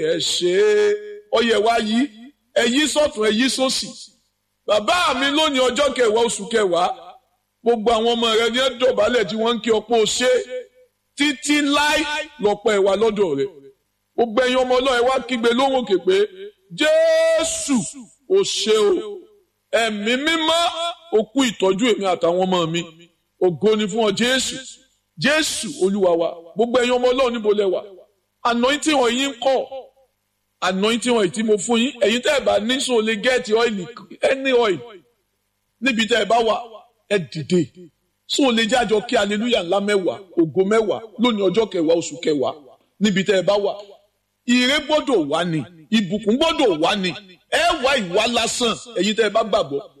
ẹ ṣe é ọyẹ wa yí ẹ yí sọ́tún ẹ yí sósì bàbá mi lónìí ọjọ́ kẹwàá oṣù kẹwàá gbogbo àwọn ọmọ rẹ ní ẹ dọ̀bálẹ̀ tí wọ́n ń kí ọ̀pọ̀ ṣe títí láì lọ́pọ̀ ẹ̀wà lọ́dọ̀ rẹ̀ gbogbo ẹ̀yin ọmọ ọlọ́run ẹ wá kígbe lóhùn òkè pé jésù ò ṣe o ẹ̀mí mímọ́ òkú ìtọ́jú èmi àtàwọn ọmọ mi ògo ni fún ọ jésù jésù olúwa wa gbogbo ẹ̀yin ọmọ ọlọ́run níbo lẹ wà anointing wọn yín kọ́ anointing wọn tí mo fún yín ẹ̀yin tẹ́ ẹ bá ní sọ lè gẹ́ẹ̀tì ọ́ìlì any oil níbi tẹ́ ẹ bá wà ẹ dìde sọ lè jájọ kí hallelujah ńlá mẹ́wàá ògo mẹ́wàá lónìí ọjọ́ kẹwàá oṣù kẹwàá níbi tẹ́ ẹ bá wà ire gbọ́dọ̀ wá ni ìbùkún gbọ́dọ̀ wá ni ẹ wá ìwà lásán ẹ̀yin tẹ́ ẹ bá gbàgbọ́